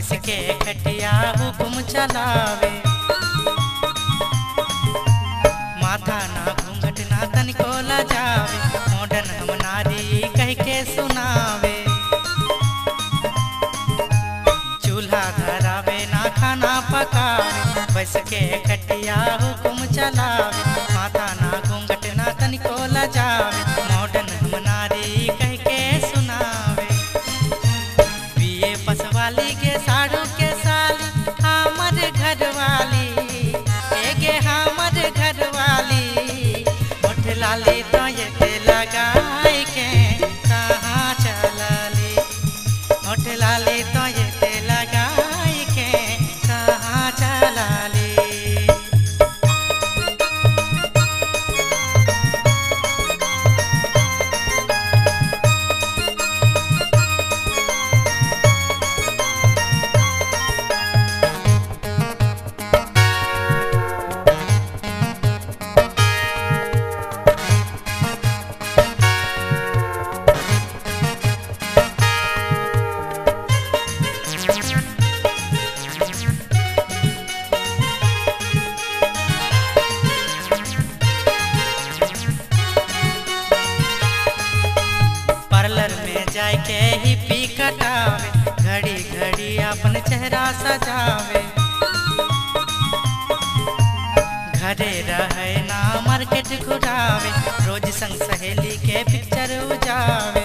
बस के खटिया हुकुम चलावे माथा ना घूंघट ना तनिको लजावे मॉडर्न हम नारी कह के सुनावे चूल्हा धरावे ना खाना पकावे बस के खटिया हुकुम चलावे माथा ना घूंघट ना तनिको लजावे मॉडर्न हम नारी कह के सुनावे बीए पसवाली के साड़ू के साली हमर घरवाली एगे हमर घरवाली होठ लाली तो ये लगाई के कहाँ चलली होठ लाली तो ये लगाई के कहाँ चलली पार्लर में जाए के ही पी कटावे घड़ी घड़ी अपन चेहरा सजावे घरे रहे ना मार्केट घुरावे रोज संग सहेली के पिक्चर उजावे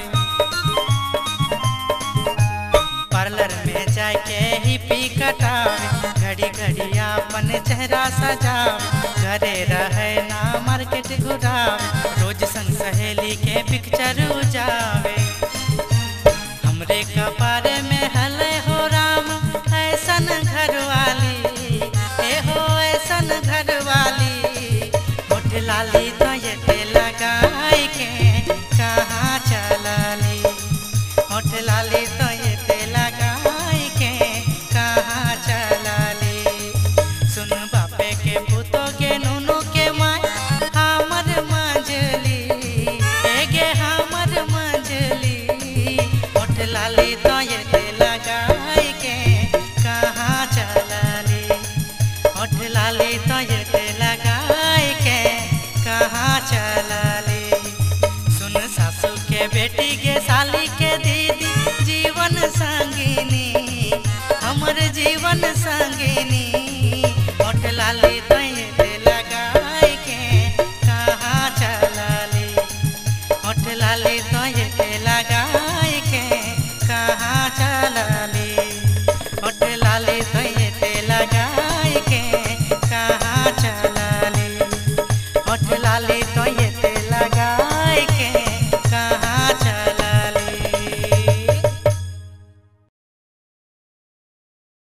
पार्लर में जाए के ही पी कटावे घड़ी घड़ी अपन चेहरा सजावे घरे रहे ना मार्केट घुरावे रोज संग सहेली के पिक्चर उजावे हमरे कपारे में हले हो राम ऐसन घरवाली ए हो ऐसन घरवाली होठ लाली तो ये लगाई के कहाँ चलली होठ लाली तो ये लगाई के कहाँ चलली सुन बापे के पुतो के नुनु के माय हमर मंजली एगे हमर मंजली होठ लाली तो ये लगाई के कहाँ चलली होठ लाली तो ये लगाई के कहाँ चलली सुन सासू के बेटी के साली के दीदी जीवन संगिनी हमर जीवन संगिनी